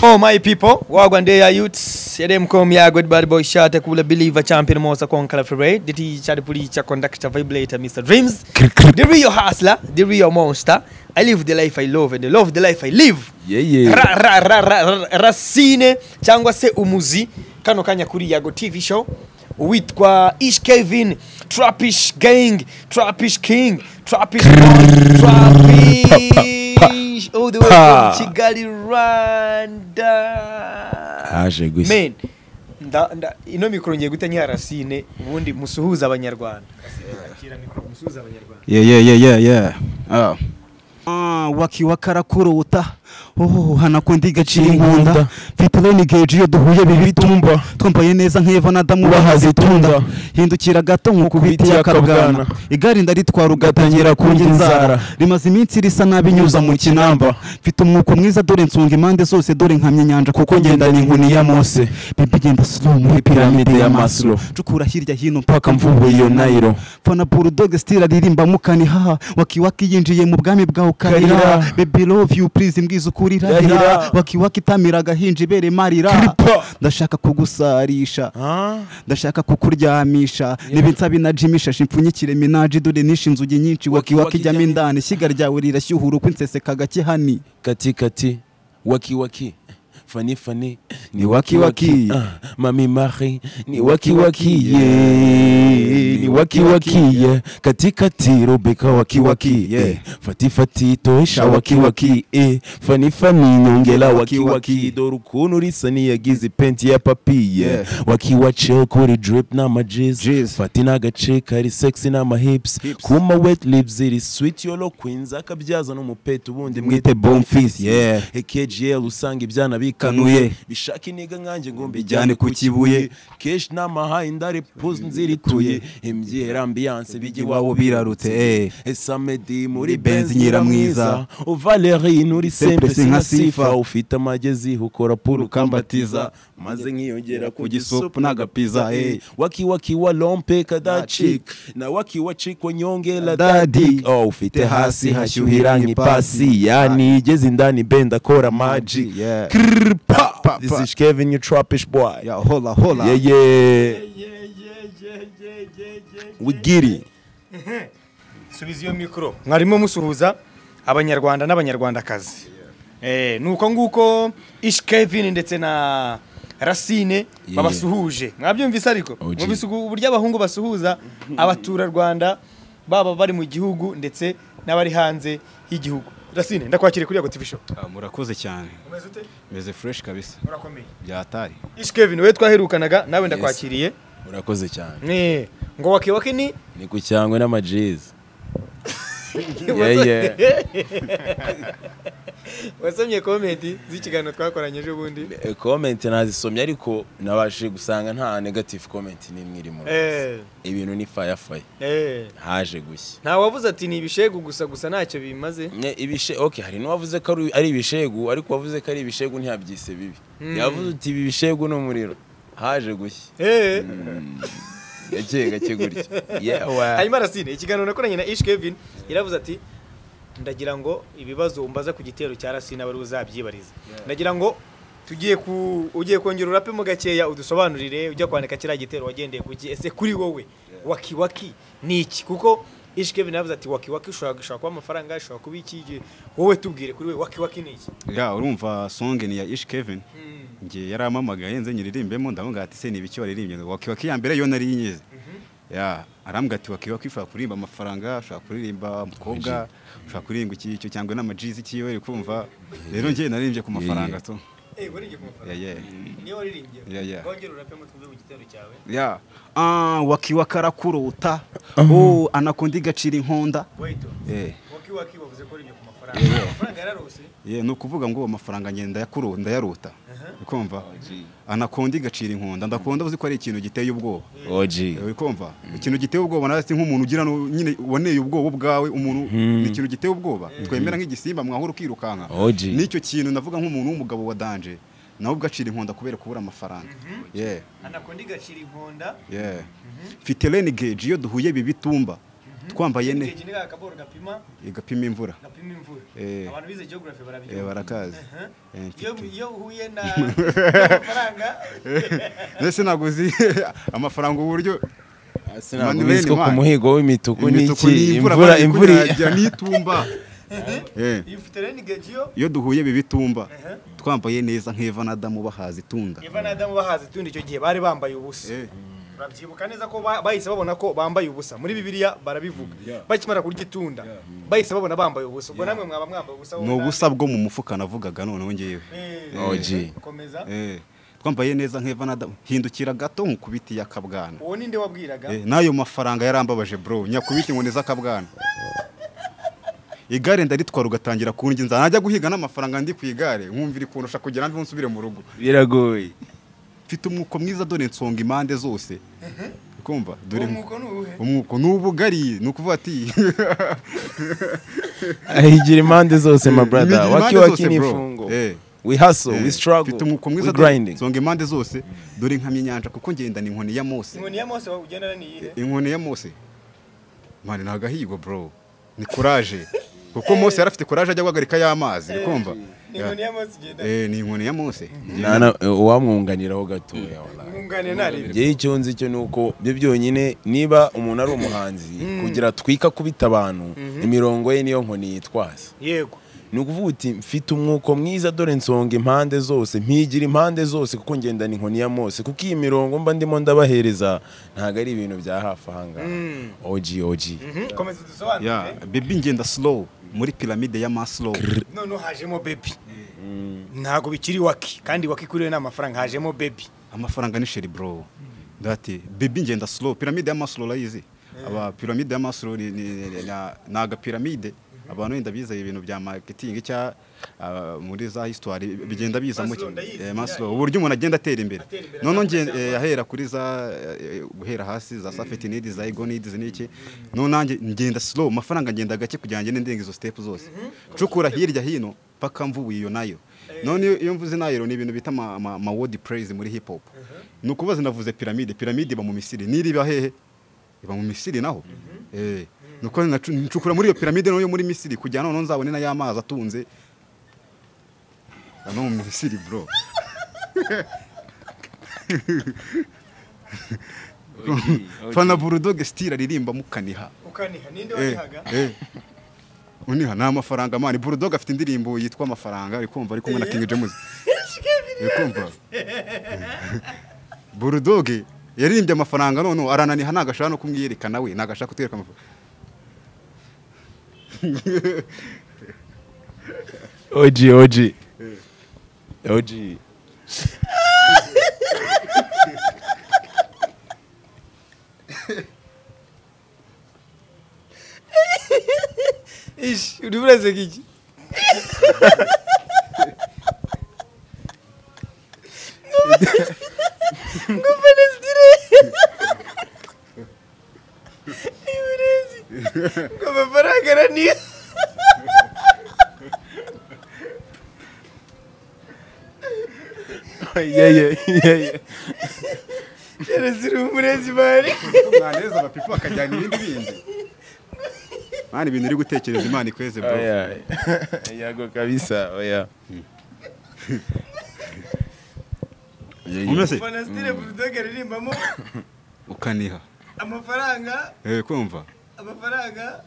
Oh my people, wagwan day are youths. Yadem kom ya good bad boy shata kula believer champion mosa kon kala febray. Diti chad pulicha conductor vibrator Mr. Dreams. The real hustler, the real monster. I live the life I love and I love the life I live. yeye Ra, ra, ra, ra, ra, racine cyangwa se umuzi kano kanya kuri yago tv show uwitwa ish kevin trapish gang trapish king trapish Lord, trapish all the way pa. from kigali rwanda haje gusa men nda- nda- ino mikoro ngiye guta nyiha racine ubundi musuhuze abanyarwanda Yeah, yeah, yeah, yeah, yeah. Oh. Ah, wakiwakarakurota oh, hanakundiga cinkunda fitironi geji iyo duhuye bibitumba twambaye neza nk'eva na damu bahazitunda hindukira gato nkuko biti yakabwana igare ndaritwara ugatangira kunjya inzara rimaze iminsi risa nabi nyuza mu kinamba mfite umwuko mwiza dore nsunga impande zose dore nkamya inyanja kuko ngenda ni inkoni ya mose bibi genda slow muri piramide ya maslow cukura hirya hino mpaka mvubuye iyo nayiro fana burudoge still aririmba mukanihaha wakiwaki yinjiye mu bwami bwawe ukarira Karira. baby love you please mbwiza ukuri irahira Irahira. wakiwaki itamira agahinja ibere marira Kripa. ndashaka kugusarisha ndashaka kukuryamisha niba nsabi na jimi shashi mpfunyikire minaji dore nishe inzugi nyinshi wakiwaki jyamo indani ishyiga ryawe rirashyuhura uko inseseka gake hani kati kati waki waki fani fani Ni waki waki. Ah, mami mari ni waki waki ye ni waki waki ye kati kati robeka waki waki ye fati fati toesha waki waki eh fani fani nyongela waki waki dore ukuntu risa niyagize penti ya papi ye waki wace kuri drip n'amajezi fati n'agace kari sexy n'amahips kuma wet lips iri sweet yolo queens akabyaza n'umupeta ubundi mwite bonfis yeah ekgl usanga ibyana Kanuye. bikanuye bishaka inega nkanjye ngo mbijyane ku kibuye kenshi n'amahayi ndare puzi nzirituye imbyera ambiyanse bijya iwawe birarutse eh. esamedi muri Benz benzi Nyiramwiza. nyiramwiza uvaleri nuri Sempre sempre sinka sinka sifa sifa. ufite amagezi ukora puru Ukambatiza. ukambatiza maze nkiyongera ku Gisupu gisupu n'agapiza, eh. waki waki wa lompe kadacik na waki wacik wanyongela dadik oh ufite hasi hashyuhira nk'ipasi yani igeze indani benda kora magic Yeah. Krrr, pa, pa, this pa. is kevin you trappish boy ya hola hola yeah yeah we get it subiza iyo mikoro mwarimo musuhuza abanyarwanda n'abanyarwandakazi Eh, ni uko nguko ish kevin ndetse na racine babasuhuje mwabyumvise ariko OG. mwumvise uku- uburyo abahungu basuhuza abaturarwanda baba bari mu gihugu ndetse n'abari hanze y'igihugu racine ndakwakire kuri yago tv show murakoze cyane meze fresh kabisa urakomeye byatari ish kevin we twaherukanaga nawe ndakwakiriye urakoze cyane Eh, ngo wakewake ni ni ku cyangwe n'amajezi yeah yeah wasomye komenti z'ikiganiro twakoranye ejo bundi Eh, comment nazisomye ariko nabashije gusanga nta negative comment n'imwe irimo Eh, ibintu ni fire fire eh. haje gushya nta wavuze ati ni ibishegu gusa gusa ntacyo bimaze Ne, ibishe okay hari n'uwavuze ko ari- ari ibishegu ariko wavuze ko ari ibishegu ntiyabyise bibi yavuze uti ibi bishegu ni umuriro haje gushya Eh. gake gake gutya yewe hanyuma arasine ikiganiro nakoranye na ish kevin yaravuze ati ndagira ngo ibibazo umbaza ku gitero cya rasine abari uzabyibariza ndagira ngo tugiye ku ugiye kongera urapemo gakeya udusobanurire ujya kwandika kiriya gitero wagendeye ku ki ese kuri wowe waki waki ni iki kuko ish kevin yavuze ati waki waki ushobora ushobora kuba amafaranga ushobora kuba iki wowe tubwire kuri we waki waki ni iki ya urumva song ni ya ish kevin ngiye yaramamagaye nze nyiririmbemo ndavuga ati se ni ibiki waririmbye ngo wakiwaki ya mbere yo nari nyize ya arambwira ati wakiwaki ushobora kuririmba amafaranga ushobora kuririmba umukobwa ushobora kuririmba iki icyo cyangwa n'amajizi kiwe uri kumva rero ngiye naririmbye ku mafaranga tu Eh, waririmbye ku mafaranga? ya ya niyo waririmbye Yeah, yeah. wongera urapemo tuvuge ku gitero cyawe ya ah wakiwaki arakurota oh anakunda igacira inkonda wayito eh waki waki bavuze ko waririmbye ku mafaranga amafaranga yararose ye ni ukuvuga ngo amafaranga ngenda yakuru ndayarota ukumva anakunda igacira inkunda ndakunda uzi ko ari ikintu giteye ubwoba oji uri kumva ikintu giteye ubwoba nawe si nk'umuntu ugira nu- nyine woneye ubwoba ubwawe umuntu ni ikintu giteye ubwoba twemera nk'igisimba mwahora ukirukanka Oji. nicyo kintu navuga nk'umuntu w'umugabo wa danje nawe ugacira inkunda kubera kubura amafaranga ye anakunda igacira inkonda ye mfite renegade iyo duhuye bibitumba twambaye ne Geografi ni ka kaboro gapima igapima imvura gapima imvura Eh. abantu bize geography Eh, barabyumva barakazi Aha. Eh, iyo mfite. iyo uhuye na amafaranga mbese ntabwo uzi amafaranga uburyo sinabwo Manuel bizwi ku Mann. muhigo w'imituku imituku n'iki imvura imvura irajya n'itumba Eh, iyo ufite rero ni gegiyo iyo duhuye bibitumba Aha. twambaye neza nk'eva na damu bahaza itunga eva na adamu bahaze tundi icyo gihe bari bambaye ubusa Eh, urabyibuka neza ko ba- bahise babona ko bambaye ubusa muri bibiliya barabivuga bakimara kurya itunda bahise babona bambaye ubusa ubwo namwe mwaba mwambaye ubusa ni ubusa bwo mu mufuka navugaga noneho ngewe Eh, Oji. komeza Eh, twambaye neza nk'eva na damu hindukira gato nkukubiti y'akabwana uwo ninde wabwiraga Eh, n'ayo mafaranga yarambabaje bro nyakubiti ngo neza akabwana igare ndaritwara ugatangira kunginza najya guhiga n'amafaranga ndi ku igare nkumva iri kundusha kugira ngo nsubire mu rugo biragoye mfite umwuko mwiza dore nsonga impande zose kumva dore uwo mwuko ni uwuhe umwuko ni ubugari ni ukuvuga ati ahigira impande zose ma imigira brother impande waki waki zose, ni bro. imfungo Eh. we hustle we Eh, struggle mfite umwuko mwiza we dore grinding nsonga impande zose dore nkamya inyanja kuko ngendana inkoni ya mose inkoni ya mose ugendana ni iyihe inkoni ya mose mani ni agahigo bro ni kuraje kuko mose yari afite kuraje ajya guhagarika y'amazi uri kumva ni inkoni ya mose ugendana Eh, ni inkoni ya mose Nana- uwamwunganiraho gatoya wallahi. mwunganire ntarebe njyewe icyo nzi cyo ni uko byo byonyine niba umuntu ari umuhanzi kugira atwika kubita abantu imirongo ye niyo nkoni yitwaza yego ni ukuvuga uti mfite umwuko mwiza dore nsonga impande zose mpigira impande zose kuko ngendana inkoni ya mose kuko iyi mirongo mba ndimo ndabahereza ntabwo ari ibintu bya hafi ahangaha oji oji Mhm, komeza ya udusobanurire bebi ngenda slow muri piramide ya maslow noneho hajemo bebi ntabwo bikiri waki kandi waki kuri we ni amafaranga hajemo bebi amafaranga ni sheri bro ndati bebi ngenda slow piramide ya maslow urayizi aba piramide ya maslow ni, ni, ni, ni agapiramide abantu wenda biza ibintu bya marketing cya ah, muri za history bigenda biza mu Maslow ndayizi, eh, Maslow uburyo umuntu agenda atera imbere Atera imbere, noneho azamuka nge- eh, ahera kuri za eh, guhera hasi za safety need za ego need n'iki noneho nanjye ngenda slow amafaranga ngenda gake kugira ngo ngende ndenga izo step zose cukura hirya hino paka mvubuye iyo nayo none iyo- iyo mvuze nayo ni ibintu bita ama, ama, ama word praise muri hip hop ni ukubaza navuze piramide piramide iba mu misiri n'iriba hehe iba mu misiri naho eh nuko nacu- ncukura muri iyo piramide no yo muri misiri kugira noneho nzabone nayo amazi atunze ano mu misiri bro fana burudoge stile aririmba mukaniha ukaniha ninde Eh, wabihaga eh. uniha ni amafaranga mani burudoge afite indirimbo yitwa amafaranga ari kumva ari kumwe na king james uri kumva burudoge yaririmbye amafaranga noneho arananiha ntabwo ashaka no kumwiyereka nawe ntabwo ashaka kutwereka amafaranga oji oji oji ishi uri buraseka iki ngo amafaranga araniye yeye yeye kereza uri umurezi bari mwaneza abapipo bakajyana ibindi bindi mani ibintu uri gutekereza imana ikweze bro Oya. yago kabisa oya umeze fanasitire burudoge aririmbamo ukaniha amafaranga eh kumva amafaranga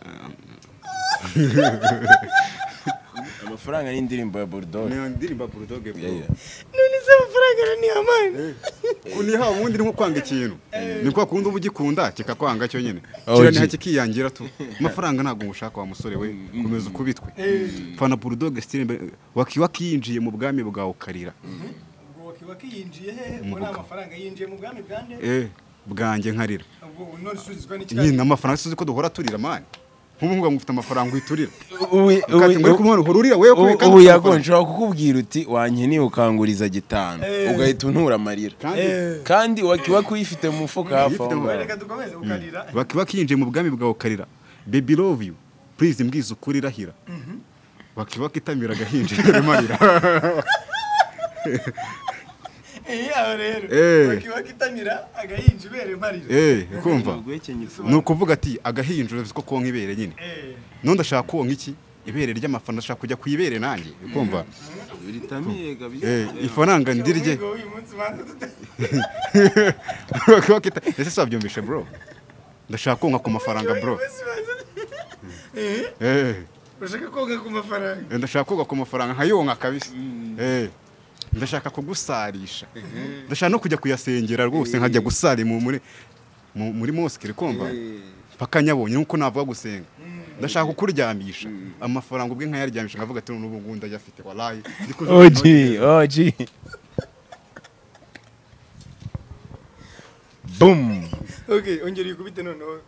amafaranga n'indirimbo ya bulldog niyo ndirimba burudoge bro Yeah, yeah. none se amafaranga araniye amani uniha ubundi ni nko kwanga ikintu ni kwa kundi uba ugikunda kikakwanga cyo nyine Oh, kiraniha gee. kikiyangira tu amafaranga ntabwo ngushaka wa musore we komeza ukubitwe fana burudoge stile wakiyinjiye mu bwami bwawe ukarira ubwo wakiba kiyinjiye hehe ubwo ni amafaranga yinjiye mu bwami bwa nde eh bwanjye nkarira ubwo none usubizwa n'ikirayi nyine amafaranga suzi ko duhora turira mani nk'umuhungu ngo ufite amafaranga uyiturira Ubu- ukati ngo ubu- uri kumwe uhora urira wewe ubu- kubera kandi ubu ufite amafaranga. yakonje wakukubwira uti wankeneye ukanguriza gitanu ugahita untura amarira Kandi kandi wakiba kuyifite mu mufuka hafi aho Uyifite mu- ngaho. reka dukomeze ukarira baki bakinjiye mu bwami bwawe ukarira baby love you please mbwiza ukuri irahira baki bakitamira agahinja imarira iyaho rero Eh. wakitamira agahinja ibere marira Eh, kumva ni ukuvuga ati agahinja urabizi ko konka ibere nyine Eh. none ndashaka konka iki ibere ry'amafaranga ndashaka kujya ku ibere nanjye kumva Eh, ifaranga ndirye Umuhigo w'uyu munsi banza tuta- ese si wabyumvishe bro ndashaka konka ku mafaranga bro Uyu munsi banza tuta- Eh, Eh, urashaka konka ku mafaranga ndashaka konka ku mafaranga nkayonka kabisa Eh, ndashaka kugusarisha ndashaka no kujya kuyasengera rwose nkajya gusari mu- muri mu- muri mosike kumva mpaka nyabonye nk'uko navuga gusenga ndashaka kukuryamisha amafaranga ubwe nkayaryamisha nkavuga ati n'ubu ngubu ndayafite warayi Oji, oji. Boom. okay ongera uyikubite noneho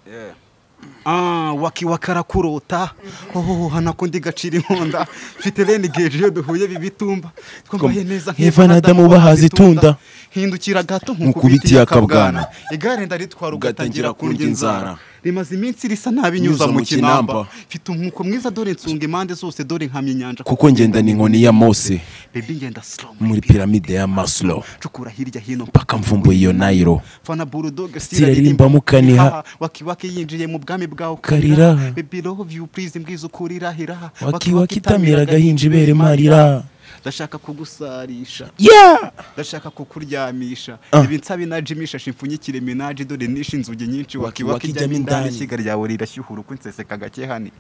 Ah, wakiwakara kurota oh hanakundi gacira inkonda mfite rene geje iyo duhuye bibitumba twambaye neza nk'ivana adamu bahaze itunda. hindukira gato Nkukubitiye nkukubitiye akabwana akabwana. igare ndaritwara ugatangira Ugatangira kundya kundya inzara inzara. rimaze iminsi risa nabi nyuza Nyuza mu mu kinamba kinamba. mfite umwuko mwiza dore nsunga impande zose dore nkamya inyanja Kuko ngenda ni inkoni ya Mose bebi ngenda slow muri piramide ya Maslow. cukura hirya hino Paka mvumbuye iyo Nairo. fana bulldog Siraririmba mukaniha. waki waki yinjiye mu bwami bwawe Karira. baby love you please mbwiza ukuri irahira Waki wakitamira agahinja ibere marira. ndashaka kugusarisha Yeah! ndashaka kukuryamisha Ah. ibi nsabi naje imishashi mfunyikire menaje dore nishe inzugi nyinshi Waki waki waki waki ijyamo ijyamo indani indani. ishyiga ryawe rirashyuhura uko nseseka gake hani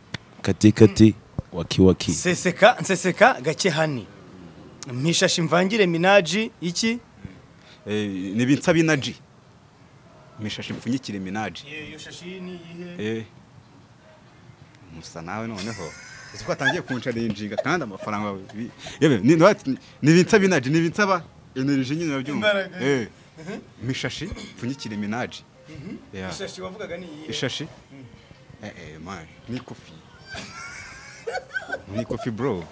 Kati kati. Waki waki. nseseka nseseka gake hani mpishashi imvangire minaji iki Eh, ni ibintu binaji mishashi mpfunyikire minaji iyo shashi ni iyihe eh musa nawe noneho uzi ko atangiye kuncarinjinga kandi amafaranga bi- yewe ni ni- ni ibintu binaji ni ibintu ba energy nyine urabyumva Imbaraga. eh mishashi mpfunyikire minaji Yeah. ishashi wavugaga ni iyihe ishashi eh eh man ni kofi ni kofi bro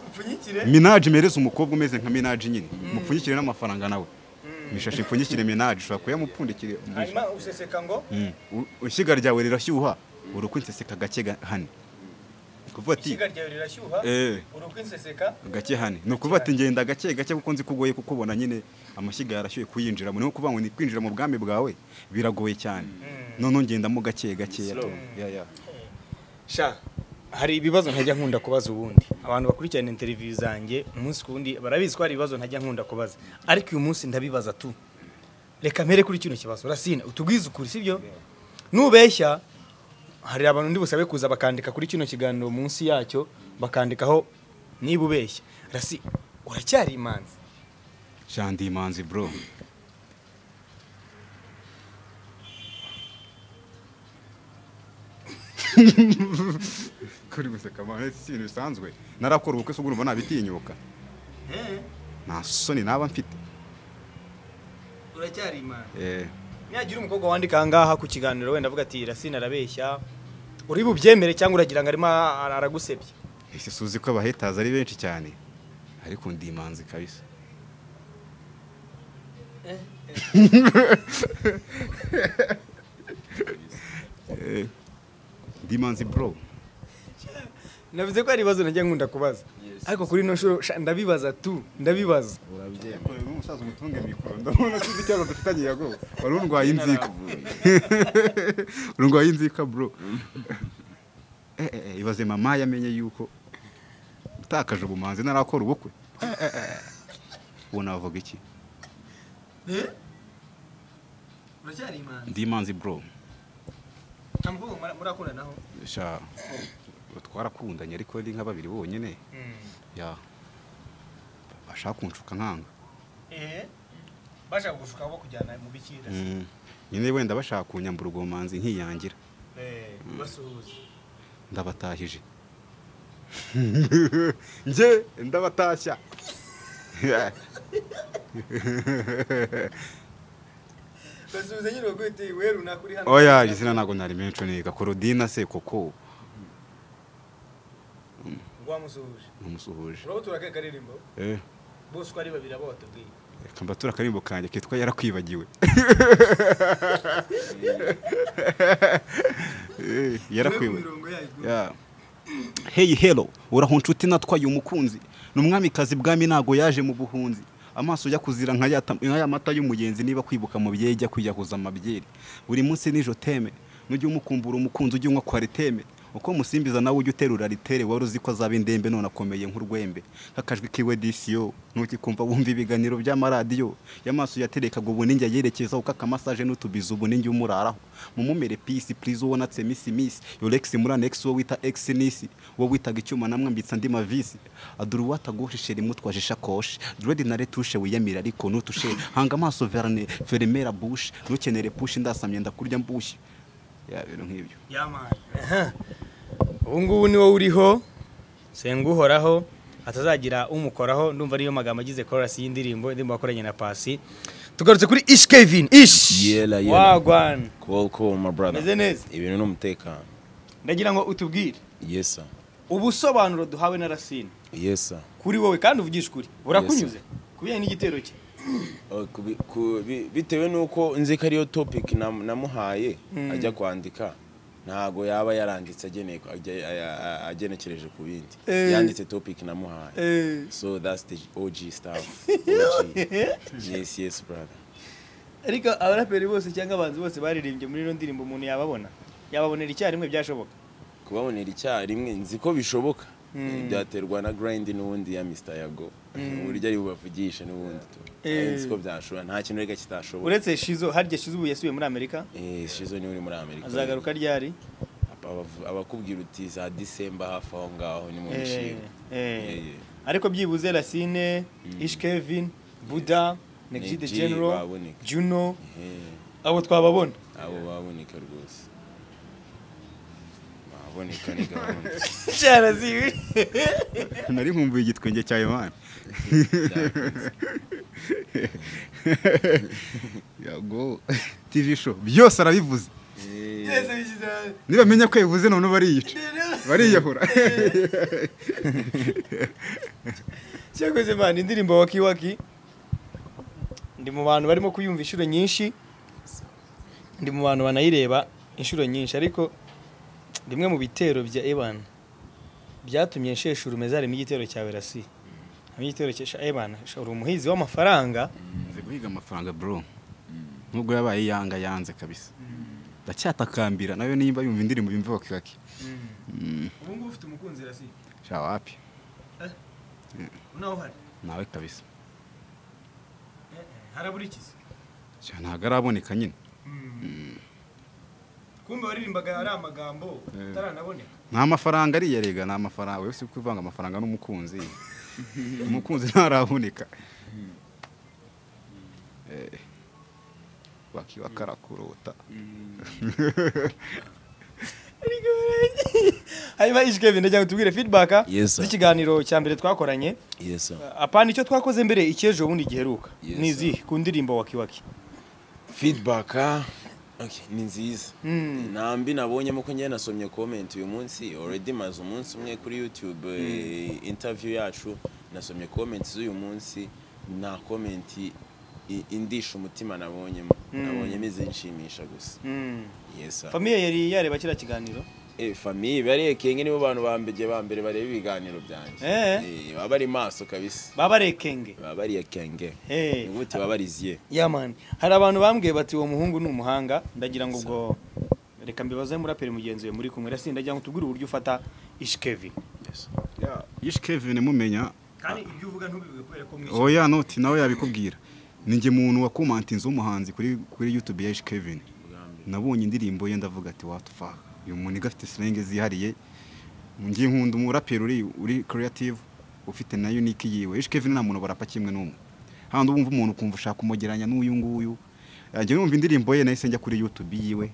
upfunyikire minaji mereze umukobwa umeze nka minaji nyine mupfunyikire n'amafaranga nawe mishashi mpfunyikire minaji ushobora kuyamupfundikira hanyuma useseka ngo ishyiga ryawe rirashyuha urukwi nseseka gake ga- hane Ni ukuvuga ati ishyiga ryawe rirashyuha Eh. urukwi nseseka gake hane ni ukuvuga ati ngenda gake gake kuko nzi kugoye kukubona nyine amashyiga yarashyuye kuyinjiramo niyo kuvuga ngo ni kwinjira mu bwami bwawe biragoye cyane noneho ngendamo gake gake sha hari ibibazo ntajya nkunda kubaza ubundi abantu bakurikirana interiviyu zanjye umunsi ku wundi barabizi ko hari ibibazo ntajya nkunda kubaza ariko uyu munsi ndabibaza tu reka mpere kuri kino kibazo rasina utubwize ukuri sibyo nubeshya hari abantu ndi busabe kuza bakandika kuri kino kiganiro munsi yacyo bakandikaho niba ubeshya rasi uracyari imanzi shandi imanzi bro kuri guseka mane si ibintu bisanzwe narakora ubukwe se ubwo urumva nabitinyuka nta soni naba mfite uracyari imanzi eh nihagira umukobwa wandika ahangaha ku kiganiro wenda avuga ati rasina arabeshya uri bubyemere cyangwa uragira ngo arimo ara- aragusebya ese suzi ko abahetazi ari benshi cyane ariko ndi imanzi kabisa Eh, ndi imanzi bro navuze ko hari ibibazo najya nkunda kubaza ariko kuri ino shuro sha, ndabibaza tu ndabibaza umusaza umutunge mikoro ndabona sinzi ikibazo dufitanye yago wari urwaye inzika urwaye inzika bro Eh, eh, eh, ibaze mama yamenye yuko utakaje ubumanzi narakora ubukwe Eh, eh, eh. ubu navuga iki uracyari imana ndi imanzi bro nta mukobwa mura- murakundanaho sha twarakundanye ariko ni nka babiri bonyine ya bashaka kunshuka nkanga bashaka kugushukaho bakujyana mu bikira Mm. nyine wenda bashaka kunyambura ubwo bumanzi nkiyangira basuhuza ndabatahije njye ndabatashya basuhuza nyine bakwite we runaka uri hano oya izina ntabwo nari menshi niga korodina se koko rwamusuhuje numusuhuje urabona turakaye akaririmbo Eh, bose uko ari babiri abo batubwiye reka mbatura akarimbo kanjye kitwa yarakwibagiwe Eh, Mwe ku yarakwibagiwe mirongo yayo Ya. heyi hero uraho nshuti natwaye umukunzi ni umwamikazi bwami ntago yaje mu buhunzi amaso ujya kuzira nka ya tam- nka ya mata y'umugenzi niba kwibuka mu byeri jya kwiyahuza amabyeri buri munsi nijoro teme nujya umukumbura umukunzi ujya unywa kwariteme uko musimbiza nawe ujya uterura ritere wari uzi ko azaba indembe none akomeye nk'urwembe nk'akajwi kiwe disiyo ntukikumva wumva ibiganiro by'amaradiyo y'amaso yaterekaga ubu ninjye yerekezaho uko akamasaje n'utubizi ubu ninjye umuraraho mumumere pisi purize uwo natse misi misi yoregisi muri anegisi uwo wita egisi nisi uwo witaga icyuma namwambitse andi mavisi adura uwatagushishe rimwe utwaje ishakoshi diredi na retushe wiyamira ariko nutushe hanga amaso verne ferimera bushi ntukenere pushi ndasamye ndakurya mbushye ya bintu nk'ibyo ubu ngubu ni wowe uriho senga uhoraho atazagira umukoraho ndumva ariyo magambo agize korasi y'indirimbo indirimbo wakoranye na pasi tugarutse kuri ish kevin ish Yela, yela. wagwana Cool, cool, my brother. Meze neza. Ibintu ni umutekano. ndagira ngo utubwire Yes, sir. ubusobanuro duhawe na rasine Yes, sir. kuri wowe kandi uvugisha ukuri burakunyuze kubijyanye n'igitero cye Oh, kubi- ku- bi- bitewe n'uko nzi ko ariyo topic nam- namuhaye ajya kwandika ntago yaba yaranditse ageneye ku- ajya- a- a- agenekereje ku bindi Eh. yanditse topic namuhaye so that's the OG stuff OG. yes yes brother ariko abaraperi bose cyangwa abahanzi bose baririmbye muri ino ndirimbo umuntu yababona yababonera icyarimwe byashoboka kubabonera icyarimwe nzi ko bishoboka byaterwa na grind n'ubundi ya Mr Yago uburyo ari bubavugisha n'ubundi tu Eh. nzi ko byashobora nta kintu reka kitashoboka uretse shizo harya shizo ubu yasubiye muri amerika eh shizo niwe uri muri Amerika azagaruka ryari Abavu- abakubwira uti za disemba hafi aho ngaho ni mu Eh, bishimwe eh. Eh, eh. ariko byibuze rasine ish kevin buda negji the Neg G general baboneka. juno Eh, abo twababona abo baboneka rwose baboneka ni gahunda cyaraziwe nari nkumbuye igitwenge cya Yohana yago TV show byose arabivuze byose bishyize hamwe. niba amenya ko yabivuze none bariyica bariyahura cyakoze mani indirimbo waki waki ndi mu bantu barimo kuyumva inshuro nyinshi ndi mu bantu banayireba inshuro nyinshi ariko rimwe mu bitero bya eban byatumye nshesha urume zarimo igitero cya berasi hamwe igitero cya eban uri umuhizi w'amafaranga nzi guhiga amafaranga bro nubwo yabaye yanga yanze kabisa ndacyatakambira nawe nimba yumva indirimbo yumva wakikaki ubu ngubu ufite umukunzi rasi sha wapi unaho hari nawe kabisa haraburikiza Sha, ntabwo araboneka nyine kumbe waririmbaga ari amagambo ataranaboneka nta mafaranga ariya rega ni amafaranga wese uri kuvanga amafaranga n'umukunzi umukunzi ntaraboneka Eh, wakiwa karakurota hanyuma ishikevin ndagira ngo tubwire feedback Yes, sir. z'ikiganiro cya mbere twakoranye yes sir apana icyo twakoze mbere icy'ejo bundi giheruka Yes, ni izihe ku ndirimbo wakiwaki feedback ah, okay, ni nziza nta mbi nabonyemo ko njyewe nasomye comment uyu munsi already maze umunsi umwe kuri youtube eh, interview yacu nasomye comment z'uyu munsi nta comment i- indisha umutima nabonyemo nabonyemo izinshimisha gusa yes sir. famiye yari yareba kiriya kiganiro Eh, famiye barekenge nibo bantu bambege ba mbere bareba ibiganiro byanjye Eh. Eh, baba bari maso kabisa baba rekenge baba bariye kenge Eh. ubuti baba bariziye yamani hari abantu bambwiye bati uwo muhungu ni umuhanga ndagira ngo ubwo reka mbibaze muraperi mugenzi we muri kumwe rasi ndagira ngo tubwire uburyo ufata ishikevin yes. yishe kevin mumenya kandi ibyo uvuga ntubivuge kubera ko mwishyura oya noti nawe yabikubwira ninjye muntu wakomantinze w'umuhanzi kuri kuri youtube ya yishe kevin nabonye indirimbo ye ndavuga ati watufaka uyu muntu igafite silenge zihariye ngiye nkunda umuraperi uri uri creative ufite na unique yiwe yishe kevin nta muntu barapa kimwe n'umwe handi wumva umuntu ukumva ushaka kumugereranya n'uyu nguyu njye numva indirimbo ye nahise njya kuri youtube yiwe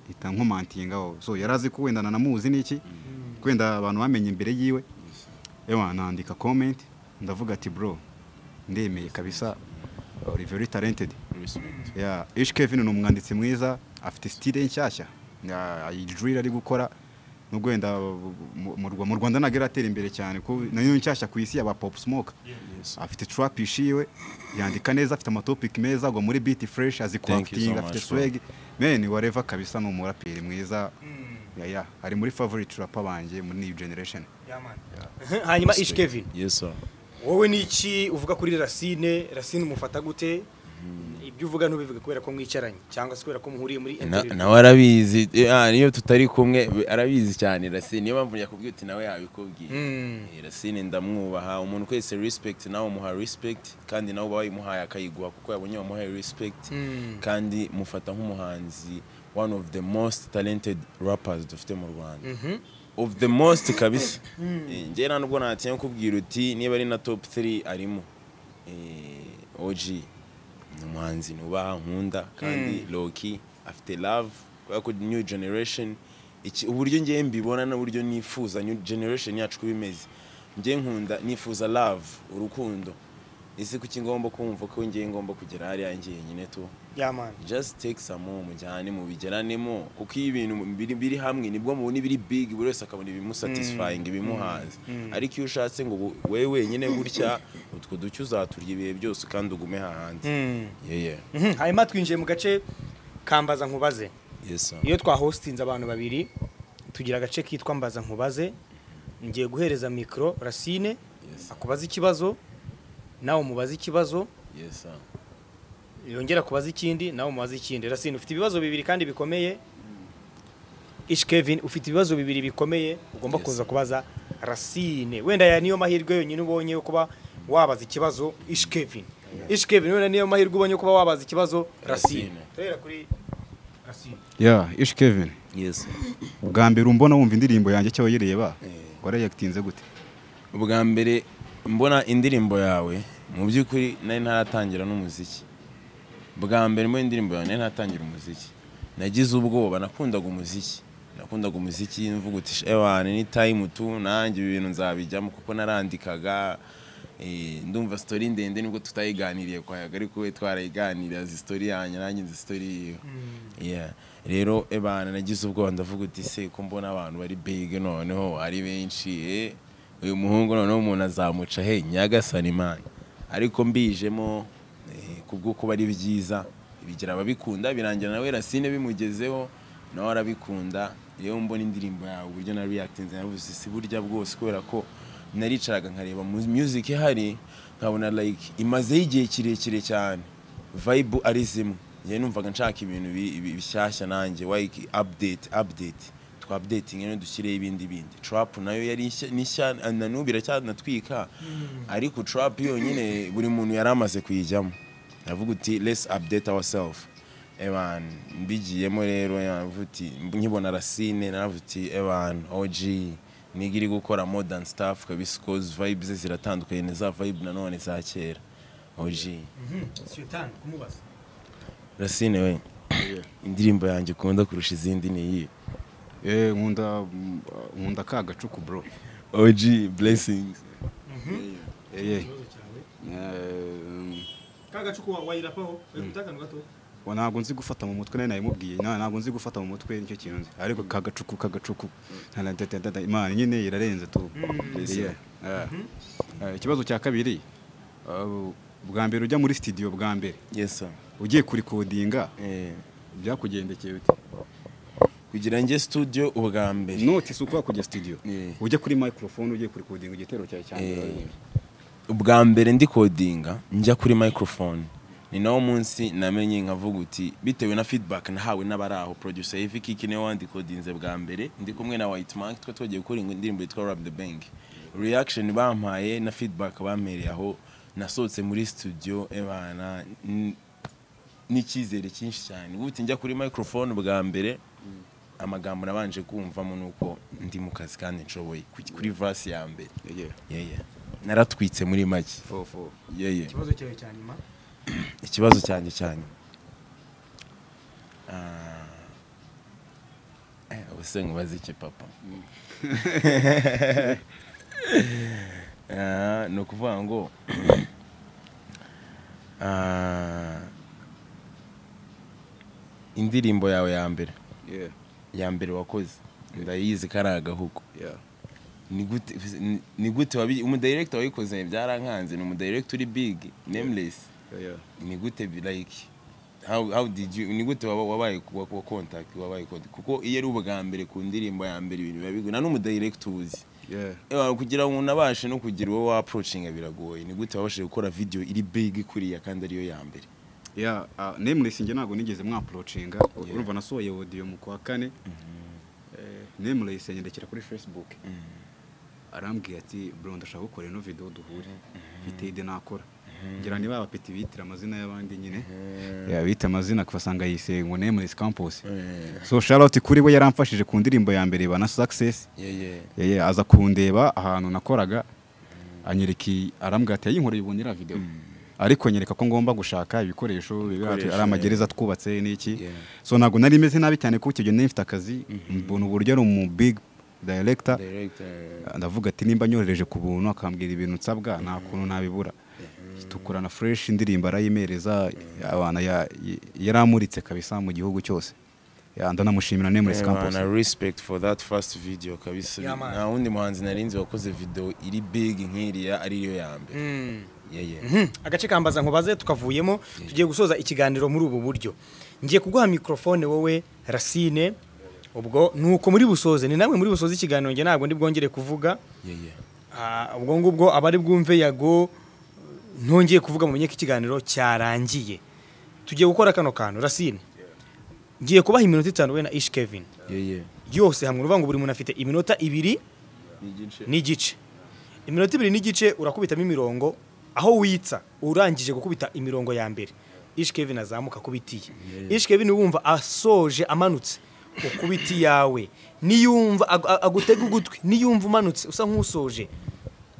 mpita nkomantinga aho so yari azi ko wenda nanamuzi n'iki wenda abantu bamenye imbere yiwe ewa nandika comment ndavuga ati bro ndemeye kabisa uri very talented respect ya ish kevin ni umwanditsi mwiza afite style nshyashya Ya, drill ari gukora nubwo wenda mu- mu Rwa- mu rwanda ntabwo iratera imbere cyane ko nayo nshyashya ku isi yaba pop smoke afite trap ishiwe yandika neza afite amatopic meza agwa muri beat fresh azi Thank you so crafting afite much, bro. swag men wareva kabisa ni umuraperi mwiza ya ya ari muri favorite rapper banjye muri new generation yamani hanyuma ishikevin yes sir wowe ni iki uvuga kuri rasine rasine umufata gute ibyo uvuga ntubivuge kubera ko mwicaranye cyangwa se kubera ko muhuriye muri Na- internet nawe arabizi eh, ah, niyo tutari kumwe we- arabizi cyane rasine niyo mpamvu yakubwiye uti nawe yabikubwiye Mm. Eh, rasine ndamwubaha umuntu kwese respect nawe umuha respect kandi nawe uba wayimuhaye akayiguha kuko yabonye wamuhaye respect Mm. kandi mufata nk'umuhanzi one of the most talented rappers dufite mu rwanda Mhm. of the most kabisa Eh, njye nta nubwo natinya kubwira uti niba ari na top 3 arimo Eh, OG ni umuhanzi nubaha nkunda kandi Loki afite love kubera ko new generation iki uburyo ngiye mbibona n'uburyo nifuza new generation yacu kuba imeze njye nkunda nifuza love urukundo ese kuki ngomba kumva ko njye ngomba kugera hariya njye nyine tu yamana just take some more mujyane mubigeranemo kuko iyo ibintu biri, biri hamwe nibwo mubona ibiri big buri wese akabona ibimusatisfying ibimuhaza ariko iyo ushatse ngo we- wewe wenyine gutya utwo duke uzaturya ibihe byose kandi ugume hahandi Mm. yeah, yeah. Mhm. hanyuma twinjiye mu gace kambaza nkubaze yes, sir. iyo twahostinze abantu babiri tugira agace kitwa mbaza nkubaze ngiye guhereza mikoro rasine Yes. akubaza ikibazo nawe umubaza ikibazo yes, sir. yongera kubaza ikindi nawe umubaza ikindi rasine ufite ibibazo bibiri kandi bikomeye ish kevin ufite ibibazo bibiri bikomeye ugomba Yes. kuza kubaza rasine wenda ya niyo mahirwe yonyine ubonye yo kuba wabaza ikibazo ish kevin ish kevin wenda niyo mahirwe ubonye yo kuba wabaza ikibazo rasine Racine. turahera kuri rasine ya ishi kevin Yes, sir. bwa mbere umbona wumva indirimbo yanjye cyo wayiriye ba Eh. warayagitinze gute ubwa mbere mbona indirimbo yawe mu by'ukuri nari ntaratangira n'umuziki bwa mbere mbona indirimbo yawe nari ntatangira umuziki nagize ubwoba nakundaga umuziki nakundaga umuziki mvuga uti ewana ni tayimu tu nanjye ibi bintu nzabijyamo kuko narandikaga eh, ndumva sitori ndende nibwo tutayiganiriye kwa yaga ariko we twarayiganiriye azi sitori yanjye nanjye nzi sitori yiwe Yeah. rero ebana nagize ubwoba ndavuga uti se ko mbona abantu bari big noneho ari benshi eh, uyu muhungu noneho umuntu azamuca he nyagasani imana ariko mbijemo eh, kubwo kuba ari byiza bigira ababikunda birangira nawe rasine bimugezeho nawe arabikunda yewe mbona indirimbo yawe uburyo na reactinze navuze si burya bwose kubera ko naricaraga nkareba mu music ihari nkabona like imazeho igihe kirekire cyane vibe ari zimwe njyewe numvaga nshaka ibintu bi- bi- bishyashya nanjye like update update twa updating rero dushyireho ibindi bindi trap nayo yari ishya- ni nshya na n'ubu iracyanatwika ariko trap yonyine buri muntu yari amaze kuyijyamo ndavuga uti let's update ourselves evan mbigiyemo rero navuga uti nkibona rasine naravuga uti evan og niga iri gukora modern staff kabisa cause vibe ze ziratandukanye ni za vibe nanone za kera og sultan kumubaza rasine we indirimbo yanjye ukunda kurusha izindi ni iyi Eh, nkunda mm, nkunda ka gacuku bro og blessings Eh, ikibazo cyawe eh, ka gacuku wa- wayirapaho wayikutakantu gato wa ntabwo nzi gufata mu mutwe nari nayimubwiye na- ntabwo nzi gufata mu mutwe nicyo kintu nzi ariko ka gacuku ka gacuku Nta- nta- nta- nta- imana nyine irarenze tu Yeah. Ah. Ah, ikibazo cya kabiri ah, bwa mbere ujya muri studio bwa mbere yes sir ugiye kurikodinga eh, byakugendekeye ute kugira njye studio ubwa mbere noti si uko wakujya studio Yeah. ujya kuri microphone ugiye kurikodinga igitero cyawe cya mbere Eh, wari- ubwa mbere ndi kodinga njya kuri microphone ni nawo munsi namenye nkavuga uti bitewe na feedback nahawe n'abari aho producer Heavy Kiki niwe wandikodinze bwa mbere ndi kumwe na White Mark twa twagiye gukora indirimbo yitwa Rap the Bank reaction bampaye na feedback bampereye aho nasohotse muri studio ebana n- n'icyizere cyinshi cyane ubuti njya kuri microphone bwa mbere amagambo nabanje kumvamo nuko ndi mu kazi kandi nshoboye ku- kuri verse ya mbere Yeah. yeye naratwitse muri make Fo- fo. yeye ikibazo cyawe cya nyuma ikibazo cyanjye cyane ubuse nkubaze iki papa Ah, ni ukuvuga ngo ah, indirimbo yawe ya mbere Yeah. ya mbere wakoze ndayizi ko ari agahugu Yeah. ni gute ni- ni gute wabi umudirector wayikoze byarankanze ni umudirector uri big nameless Yeah, yeah. ni gute bi- like how how did you ni gute waba- wabaye wa wa- contact wabaye contact kuko iyo ari ubwa mbere ku ndirimbo ya mbere ibintu biba bigoye nta n'umudirector uzi Eh, kugira ngo unabashe no kugira uwo wapurocinga biragoye ni gute wabashije gukora video iri big kuriya kandi ariyo ya mbere ya nemure sinjye ntabwo nigeze mwapurocinga urumva nasohoye audio mu kwa kane nemure yisengera kuri facebook arambwira ati bro ndashaka gukora ino video duhure mfite ide nakora ngira niba abapeti bitira amazina y'abandi nyine yabita amazina kubasanga yisengo nemure campus so shout kuri we yaramfashije ku ndirimbo ya mbere bana success yeye yeye aza kundeba ahantu nakoraga anyereka iyi- arambwira ati yayinkoreye ubu nyira video ariko nyereka ko ngomba gushaka ibikoresho biba Ibikoresho, ari amagereza twubatse n'iki Yeah. so ntabwo nari meze nabi cyane kuko icyo gihe nari mfite akazi mbona uburyo ari umu big director director ndavuga ati nimba nyohereje ku buntu akambwira ibintu nsabwa nta kuntu nabibura tukorana fureshi indirimbo arayimereza abana ya- y- yaramuritse kabisa mu gihugu cyose Ya, ndanamushimira nemuresi campus na respect for that first video kabisa Yeah, man. nta wundi muhanzi narinzi wakoze video iri big nk'iriya ariyo ya mbere yeye Mhm. agace kambaza nkubaze tukavuyemo tugiye gusoza ikiganiro muri ubu buryo ngiye kuguha mikorofone wowe rasine ubwo nuko muri busoze ni namwe muri busoze ikiganiro njye ntabwo ndi bwongere kuvuga yeye Ah, ubwo ngubwo abari bwumve yago ntongeye kuvuga mu ko ikiganiro cyarangiye tugiye gukora kano kantu rasine ngiye kubaha iminota itanu we na ish kevin yeye yose hamwe uruvuga ngo buri muntu afite iminota ibiri igice n'igice iminota ibiri n'igice urakubitamo imirongo aho witsa urangije gukubita imirongo ya mbere ish kevin azamuka kubitiye ish kevin wumva asoje amanutse ukubita iyawe niyumva ag- ag- agutega ugutwi niyumva umanutse usa nk'usoje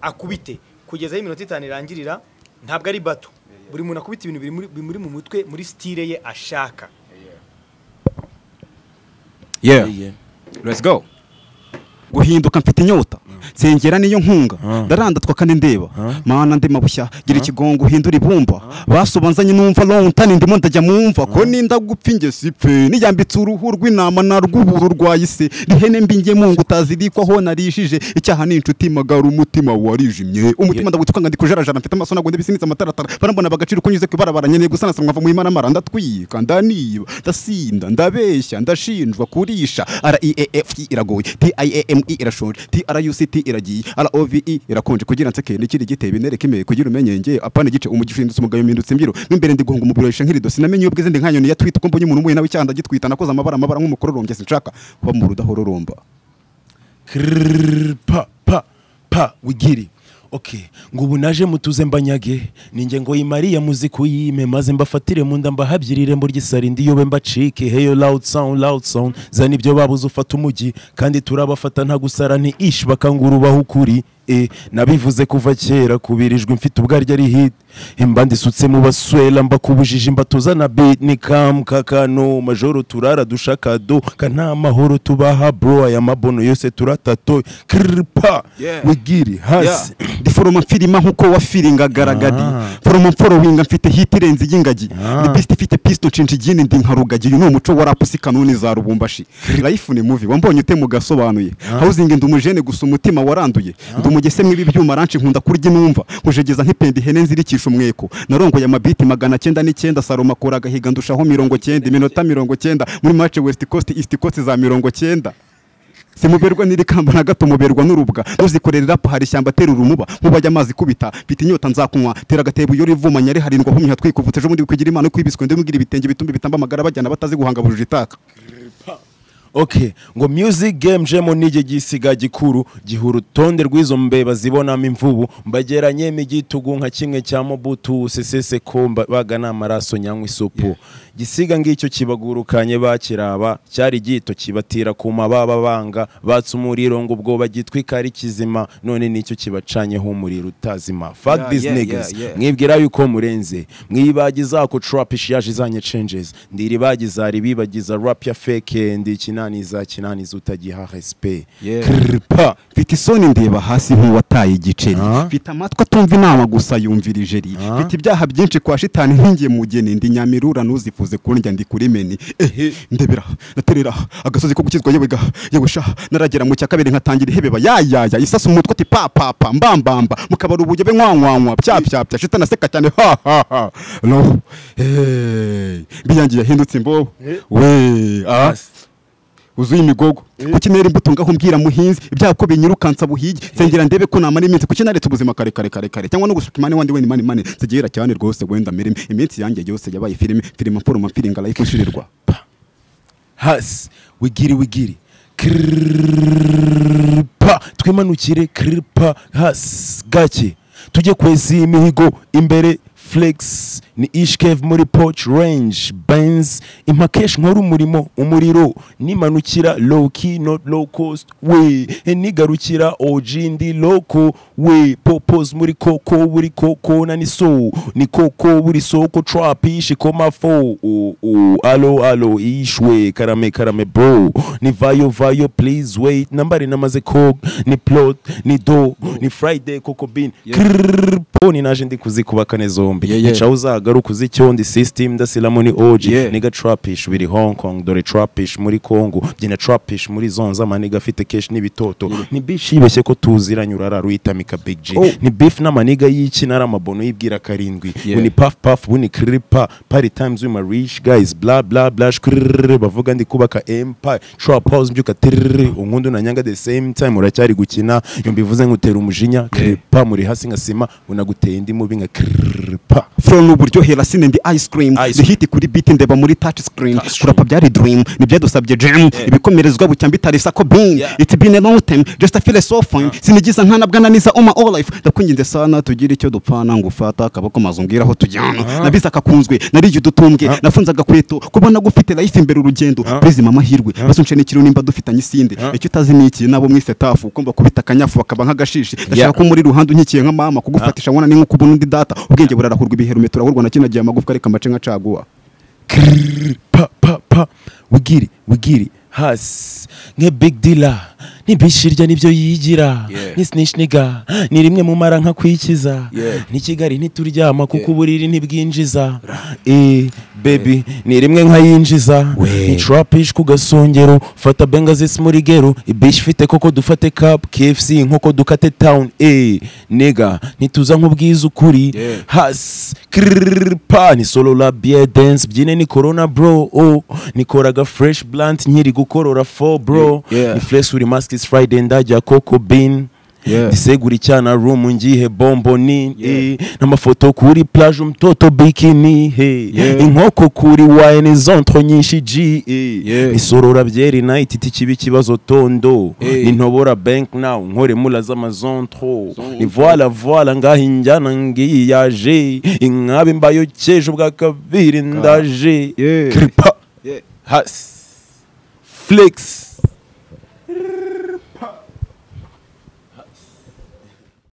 akubite kugeza aho iminota itanu irangirira ntabwo ari bato buri muntu akubita ibintu biri muri- bimuri mu mutwe muri sitire ye ashaka yeah yeye let's go guhinduka mfite inyota nsengera niyo nkunga ndaranda twakane ndeba mana ndi mabushya gira ikigongo uhindura ibumba basobanzanye numva lontani ndimo ndajya mumva ko ninda gupfa ingesi pe niyambitse uruhu rw'intama na rw'uburu rwayise n'ihene mbi nge mungu utazirikwaho narijije icyaha ni inshuti magara umutima warijimye umutima ndagutwanga ndikujarajara mfite amaso nagwo ndibisinitse amataratara barambona bagaciro kunyuze ku ibarabara nkeneye gusanasa mwava mu imanamara ndatwika ndaniba ndasinda ndabeshya ndashinjwa kurisha reef iragoye tim irashonje truct iragiye rove irakonje kugira nseke n'ikiri giteye binereke imeye kugira umenye nge apana igice umugishindutse umugayo mpindutse imbyiro mo imbere ndi guhunga umubiri wahishe nk'irido sinamenye iyo bwize ndi nkanyoni ya twita uko mbonye umuntu umuye nawe icyanda gitwita nakoze amabara amabara nk'umukororombya sinshaka kuba mu rudahororomba Krrrr, pa pa pa wigiri okay ngo ubu naje mutuze mbanyage ninjye ngo imariya muziku yime maze mbafatire mu nda mbahabyire irembo ry'isari ndiyobe mbacike heyo loud sound loud sound zana ibyo babuze ufata umujyi kandi turabafata nta gusara nti ish bakangurubaho ukuri e nabivuze kuva kera kubirijwe mfite ubwaryo ari hit imba ndisutse mu baswera mbakubujije mbatoza na beat ni kam kakano majoro turara dushakado kana mahoro tubaha bro aya mabono yose turatato kirpa Yeah. wigiri hasi ndi foroma mfirima nk'uko wafiringa garagadi foroma mforowinga mfite hiti irenze iy'ingagi ndi pisite ifite pisito nshinga igini ndi nka rugagi uyu ni umuco wa rap usa kanuni za rubumbashi life ni muvi wambonye utemu gasobanuye hawuzingi ndi umujene gusa umutima waranduye ndi umugese mw'ibi byuma ranshi nkunda kurya inumva nkujegeza nk'ipendi ihene nzirikisha umweko narongoye amabiti magana cyenda n'icyenda saroma akora agahiga ndushaho mirongo cyenda iminota mirongo cyenda muri mace west coast east coast za mirongo cyenda simuberwa n'iri kamba na gato muberwa n'urubwa nuzikorera rap hari ishyamba atera urumuba nkubajya amazi kubita mfite inyota nzakunywa tera agatebo iyo rivumanya riharindwa humya twikuvutse ejo bundi wikigira imana kwibiswe ndi mubwira ibitenge bitumbi bitamba amagara bajyana batazi guhanga bujuje itaka ok ngo music game jemo nijye gisiga gikuru giha urutonde rw'izo mbeba zibonamo imvubu mbageranye n'igitugu nka kimwe cya mobutu usesese komba baga n'amaraso nyanywa isupu gisiga ngicyo kibagurukanye bakiraba cyari gito kibatira ku mababa banga batse umuriro ngo ubwo bagitwika ari kizima none nicyo kibacanyeho umuriro utazima fuck Yeah, these yeah, niggas yeah, yeah. mwibwira yuko murenze mwibagi zako trap ishiyaje izanye changes ndiri ibagi zari ibibagiza rap ya fake ndi kinaniza kinaniza utagiha respect Yeah. kripa mfite isoni ndeba hasi nk'uwataye igiceri mfite amatwi atumva inama gusa yumvira ijeri mfite ibyaha byinshi kwa shitani nkingiye mugeni ndi nyamirura ntuzifuze kundya ndi kuri meni ehe ndebera ndaterera agasozi ko gukizwa yewe ga yewe sha naragera mu cya kabiri nkatangira ihebeba yayaya isasa umutwe ati pa pa pa mbambamba mukabara ubujyebe nkwankwankwa pya pya pya shitani aseka cyane ha ha ha no hey mbiyangiye yahindutse imbobo we ah uzuye imigogo kuki nera imbuto ngaho mbwira muhinzi ibyako binyirukansa buhigi nsengera ndebe ko namara iminsi kuki naretse ubuzima kare kare kare kare cyangwa no gushaka imane wandi wenda imane imane zigihera cyane rwose wenda mirimo iminsi yanjye yose yabaye filime filime mforoma firinga life ushirirwa hasi wigiri wigiri kripa twimanukire kripa hasi gake tujye kwesa iyi mihigo imbere flex ni ishkev muri porch range benz impakeshi nkora umurimo umuriro nimanukira low key not low cost we nigarukira og ndi loko we popos muri koko buri koko na ni so ni koko buri soko trap ishikoma fo oh, oh. alo alo ishwe karame karame bro ni vayo vayo please wait nambari namaze kog ni plot ni do ni friday koko bin krponi naje ndi kuzikubaka neza zombi Yeah, yeah. nca uzagaruka uzi icyondi system ndasilamo ni og Yeah. niga trapish biri hong kong dore trapish muri congo byina trapish muri zonza amaniga afite keshi n'ibitoto ni bish yibeshye ko tuziranye urara ruyitamika big g Oh. ni beef n'amaniga y'iki nari amabono yibwira karindwi Yeah. uni puff puff wuni kripa party times with my rich guys bla bla bla shkrrr bavuga ndi kubaka empire trap house mbyuka tirrr unkundi unanyanga the same time uracyari gukina iyo mbivuze nkutera umujinya kripa muri hasi nka sima unaguteye indi mubi nka kripa flow ni uburyohera sine ndi ice cream Ice ni hiti kuri beat ndeba muri touch screen kurapa byari dream nibyadusabye jam ibikomerezwa bucya mbitari sako bin Yeah. it's been a long time just a feel so fine sinigiza nkana bwananiza all my all life ndakwinginze sana tugira icyo dupfana ngufata akaboko maze umbwiraho tujyana nabize akakunzwe nariye udutumbwe nafunzaga kweto kubona gufite life imbere urugendo please mama hirwe basi unshene ikiro nimba dufitanye isinde icyo utazi ni iki nabo mwise tafu kumva kubita akanyafu bakaba nk'agashishi ndashaka ko muri ruhande unyikiye nka mama kugufatisha nkubona ni nko kubona undi data ubwenge burarahurwa ibiherume turahurwa na kino gihe amagufwa areka amace nka caguwa Krrr, pa pa pa wigiri wigiri hasi nke big dealer ni bishirya nibyo yigira ni sinishiniga ni rimwe mu mara nka kwikiza ni kigali ntituryama kuko uburiri ntibwinjiza eh baby ni rimwe nka yinjiza ni trapish ku gasongero fata benga zisi muri gero ibish ifite koko dufate cup kfc nk'uko dukate town eh nega ntituza nk'ubwiza ukuri hasi krrr, pa ni solo la biye dance byine ni corona bro oh nikoraga fresh blunt nkiri gukorora fo bro Yeah. ni flex uri mask is friday ndajya coco bean Yeah. ndisegura icyana room ngihe bombo ni eh, n'amafoto kuri plage umtoto bikini he Yeah. inkoko kuri wine zonto nyinshi g eh. Yeah. isorora byeri night iti kibi kibazo tondo Eh. ni ntobora bank now nkore mula z'amazontro ni voila voila ngaho injyana ngiyi yaje inkabe mbayo cyejo bwa kabiri ndaje Yeah. kripa Yeah. hasi flex